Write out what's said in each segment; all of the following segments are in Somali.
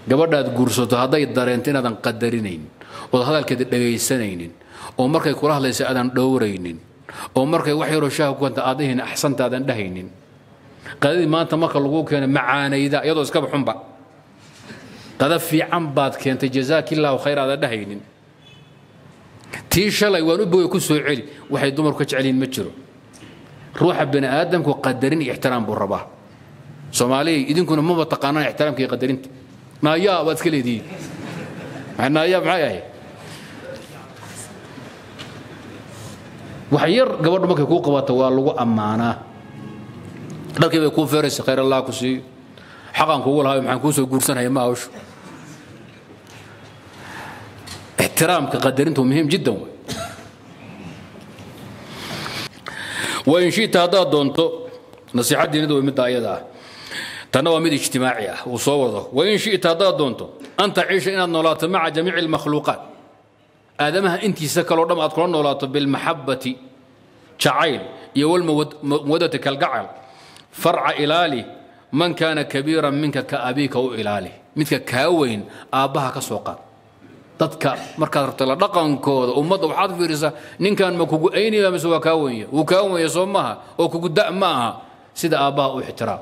gabadhaad guursato hadday dareento inaadan qadarinayn ood hadalkeeda dhegaysanaynin oo markay kula hadlaysa aadan dhowraynin oo markay wax yaroo shaaha ku kanta aadahin axsanta aadan dhahaynin qadadii maanta marka lagu keena macaanayda iyadoo iskaba xunba qada fiican baad keentay jazaakillaahu khayr aadan dhahaynin tii shalay waan u bogay ku soo celi waxay dumarku ka jeceliin ma jiro ruuxa bani aadamku qadarin iyo ixtiraam buu rabaa soomaaliya idinkuna maba taqaanaan ixtiraamka iyo qadarinta naayaa waad iska leedihiin naayaa maxay ahayd wax yar gabadhu markay kuu qabato waa lagu ammaanaa dharkii bay kuu feeraysa khayr allah ku siiyo xaqaan kugu lahayo maxaan kuu soo guursanaya ma hawshu ixtiraamka qadarintu muhiim jiddan wey wain shita haddaad doonto nasiixadiinadu way midda ayada ah tanna waa mid ijtimaaci ah uu soo wado wain shita haddaad doonto an taciisha inaad noolaato maca jamiici almakhluuqaat aadamaha intiisa kaloo dham aad kula noolaato bilmaxabati jacayl iyo walmawadati kalgacal farca ilaali man kaana kabiiran minka ka abiika u ilaali midka kaa weyn aabbaha ka soo qaad dadka markaad rabto la dhaqankooda ummadda waxaad fiirisaa ninkan ma kugu aynaya mise waa kaa wenya wuu kaa wenya soo maaha oo kugu da' ma aha sida aabbaha u ixtiraam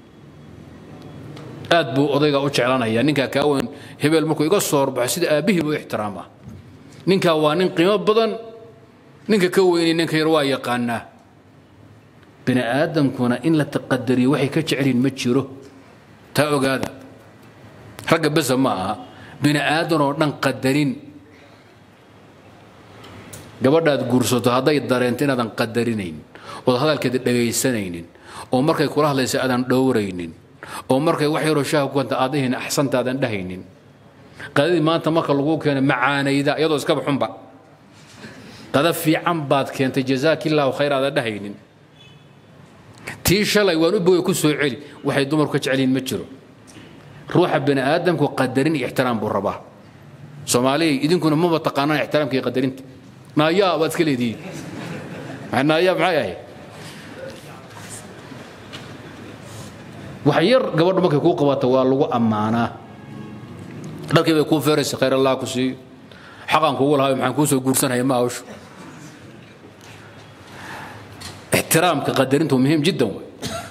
aad buu odayga u jeclanaya ninkaa kaa weyn hebel markuu iga soo horbaxo sida aabbihiiba u ixtiraama ninkaa waa nin qiimo badan ninka ka weynay ninka yar waa yaqaanaa bini aadamkuna in la taqadariyo waxay ka jecelyihin ma jiro taa ogaada ragga besa ma aha bini aadan oo dhan qadarin gabadhaad guursato hadday dareento inaadan qadarinayn ood hadalkeeda dhegaysanaynin oo markay kula hadlaysa aadan dhowraynin oo markay wax yaroo shaaha ku kanta aadahin axsanta aadan dhahaynin qadadii maanta marka lagu keena macaanayda iyadoo iskaba xunba qada fiican baad keentay jazaakillaahu khayr aadan dhahaynin tii shalay waan u bogay ku soo celi waxay dumarku ka jeceliin ma jiro ruuxa bani aadamku qadarin iyo ixtiraam buu rabaa soomaaliya idinkuna maba taqaanaan ixtiraamka iyo qadarinta naayaa waad iska leedihiin naayaa maxay ahayd wax yar gabadhu markay kuu qabato waa lagu ammaanaa dharkii bay kuu feeraysa khayr allah ku siiyo xaqaan kugu lahayo maxaan kuu soo guursanaya ma hawshu ixtiraamka qadarintu muhiim jiddan wey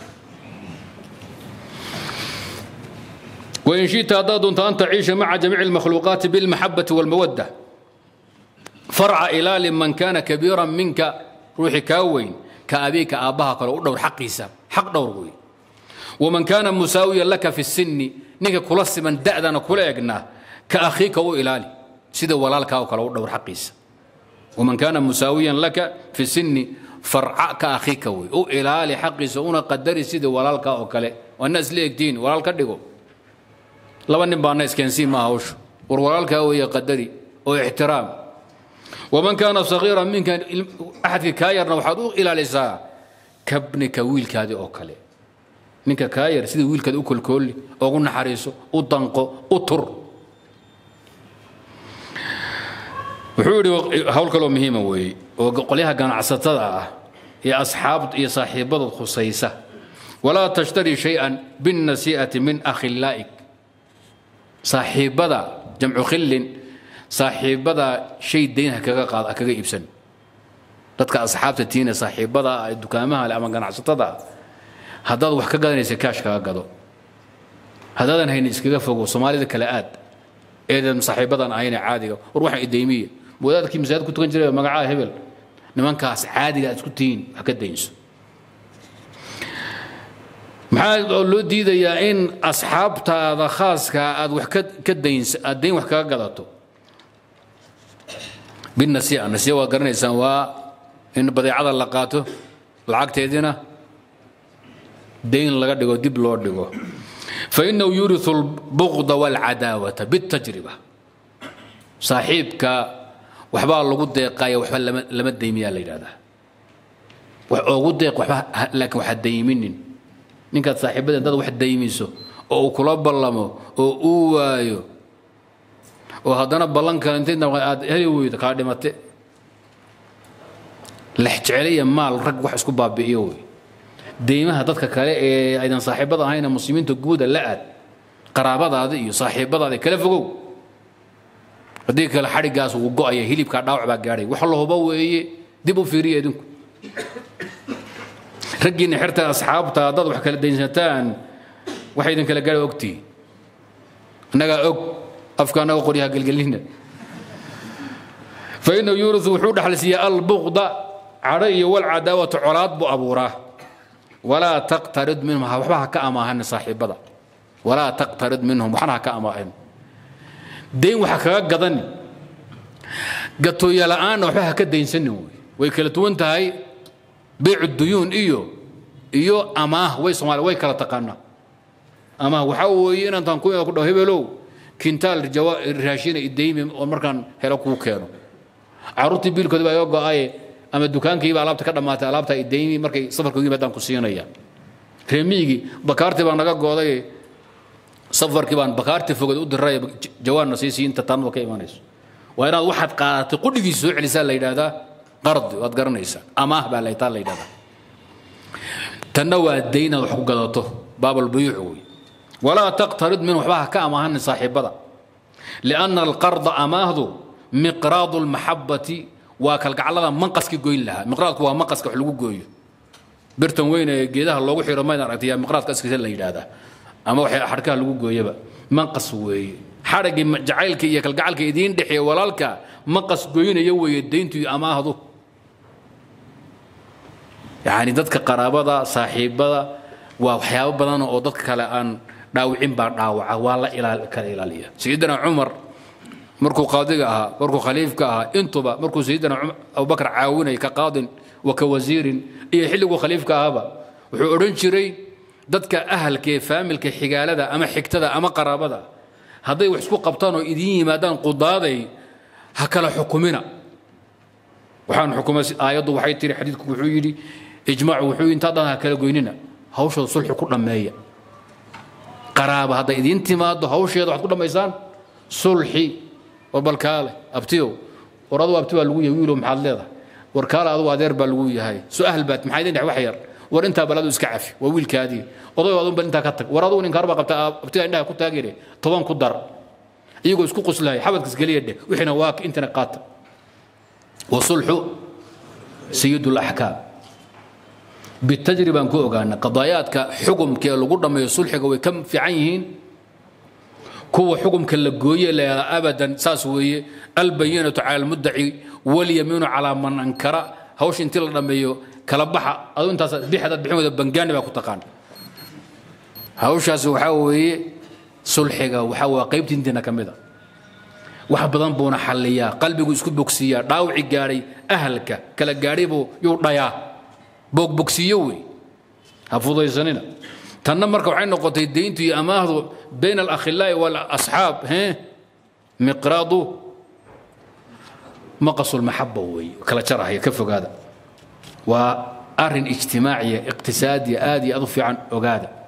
وإن شئت أداد أن تعيش مع جميع المخلوقات بالمحبة والمودة فرع إلى لمن كان كبيرا منك روحي كاوين كأبيك أباها قالوا دور حقيسا حق دور وي ومن كان مساويا لك في السن نيك كلس من دأدنا كل يقنا كأخيك وإلالي سيدا ولالك أو قالوا دور حقيسا ومن كان مساويا لك في السن فرع كأخيك وي أو إلالي حقيسا أنا قدري سيدا ولالك أو كله والناس ليك دين ولالك ديقو laba nin baana iskeensiin ma hawshu war walaalkaa weeye qadari oo ixtiraam waman kaana sagiira minka axadka kaa yarna waxaad u ilaalisaa kabnika wiilkaadii oo kale ninka kaa yar sida wiilkaadi u kolkoolli ugu naxariiso u danqo u tur wuxuu yidhi hawl kaloo muhiima weeye oo qolyaha ganacsatada ah iyo asxaab iyo saaxiibadood khusaysa walaa tashtari shay-an binnasii'ati min akhillaa'ik saaxiibada jamcu khillin saaxiibada shay dayn ha kaga qaad kaga iibsan dadka asxaabta tiina saaxiibada ah dukaamaha leh ama ganacsatada ah haddaad wax ka gadanaysa kaash kaga gado haddaadan haynin iskaga fogo soomaalida kale aad eedan saaxiibadan ahayne caadiga war waxaan idaymiya wadaadkii masaajid ku tukan jiray magacaha hebel nimankaas caadiga aad isku tihiin wax ka daynso maxaa loo diidayaa in asxaabtaada khaaska aad wax ka daynsa aad dayn wax kaga gadato binasiya nasiya waa garanaysaan waa in badeecada la qaato lacagteediina dayn laga dhigo dib loo dhigo fainahu yuriu lbuqda walcadaawata bitajriba saaxiibka waxbaa lagu deeqaya waxba lama daymiyaa la yidhahdaa wax oogu deeq waxba laakiin waxa dayminin ninkaad saaxiibada dad wax daymiso oo uu kula ballamo oo uu waayo oo haddana ballan kale intay aad heli weydo kaa dhimate lexjeceliya maal rag wax isku baabi'iyo wey deymaha dadka kale ee aydan saaxiibada ahayna muslimiinta guuda la aad qaraabadaada iyo saaxiibadaada kala fogow haddii kale xadhigaas uu go'aya hilibkaa dhaawac baa gaadhay wax la hubo weeye dib u fiiriya idinku raggiinna xerta asxaabta haddaad wax kala daynsataan waxay idin kala gaadha ogtihi annagaa og afka annaga qoryaha gelgelina fainahu yuuriu wuxuu dhaxalsiiya albuqda cadho iyo walcadaawata colaad buu abuuraa walaa taqtarid minhum waxba ha ka amaahan saaxiibada walaa taqtarid minhum waxna ha ka amaahan dayn waxa kaga gadani gatooya la'aanna waxba ha ka daynsanin wey way kala duwan tahay beycu duyuun iyo iyo amaah way soomaali way kala taqaanaa amaah waxaa weeye inantaan ku ku dhaw hebelow kintaal raashina idaymi oo markaan helo kuu keeno caruurtii biilkooda baa iga go'aye ama dukaankiiba alaabta ka dhammaatay alaabta idaymi markay safarka ugu yimaadaan ku siinaya reemiyigii bakaartii baa naga gooday safarkii baan bakaartii foged u diray jawaanna sii sii inta taanada ka imanayso waa inaad waxaad qaadatay qudhigiisa soo celisaa la yidhaahdaa qardi waad garanaysaa amaah baa laytaa la yidhahdaa tanna waa daynaad wax ku gadato baabalbuyuuc wey walaa taqtarid min waxba ha ka amaahanin saaxiibada lianna alqarda amaahdu miqraadu lmaxabati waa kalgaclada manqaski goyn lahaa miqraadku waa manqaska wax lagu gooyo birtan weyn ee geedaha loogu xiro mayd aragtay yaa miqraadka askiisa la yidhaahdaa ama waxay xadhkaha lagu gooyaba manqas weeye xadhaggii jacaylka iyo kalgacalka idiin dhexeeya walaalka manqas goynaya weeye dayntu iyo amaahdu yacni dadka qaraabada saaxiibada waa waxyaabo badan oo dadka kale aan dhaawicin baa dhaawaca waa la ilaal kala ilaaliya sayidina cumar markuu qaadiga ahaa markuu khaliifka ahaa intuba markuu sayidina abubakar caawinay ka qaadin wa ka wasiirin iyo xilliguu khaliifka ahaba wuxuu odhan jiray dadka ahalka ee faamilka xigaalada ama xigtada ama qaraabada hadday wax isku qabtaan oo idiin yimaadaan qudaaday ha kala xukumina waxaan xukumay aayaddu waxay tiri xadiidku wuxuu yidhi ijmaacu wuxuu intaa dhan ha kala goynina hawshooda sulxi ku dhammeeya qaraaba hadday idiin timaado hawsheeda waxaad ku dhammaysaan sulxi war balkaale abtiyow war adugu abti baa lagu yahay wiilow maxaad leedahay war kaale adugu adeer baa lagu yahay su-aal baad maxaa idin dhex wax yar war intaa baladu iska cafi waa wiilkaadii oday adunba intaa ka tag war adugu ninkaar baa qabta abtiga indhaha ku taagire toban ku dar iyagoo isku quslahay xabadkas geliya dheh wixiina waa intana qaata wasulxu sayid laxkaam bitajribaan ku ogaana qadaayaadka xukumka ee lagu dhammeeyo sulxiga way ka fiican yihiin kuwa xukumka la gooye leedaa abadan saas weeye albayinatu cala almuddaci walyamiinu calaa man ankara hawsha intii la dhammeeyo kala baxa adu intaas bixadaad bixin wada bangaani baa ku taqaan hawshaasi waxaa weeye sulxiga waxaa waa qaybta intiina ka mid a wax badan buuna xalliyaa qalbigu isku bogsiiyaa dhaawici gaadhay ahalka kala gaadhay buu yuu dhayaa boogbogsiiyo wey ha fudaysanina tanna marka waxay noqotay deyntu iyo amaahdu bayna alakhilaa'i waalasxaab he miqraadu maqasu lmaxaba wey kala jarahaya ka fogaada waa arrin ijtimaaciya iqtisaadiya aad iyo aad u fiican ogaada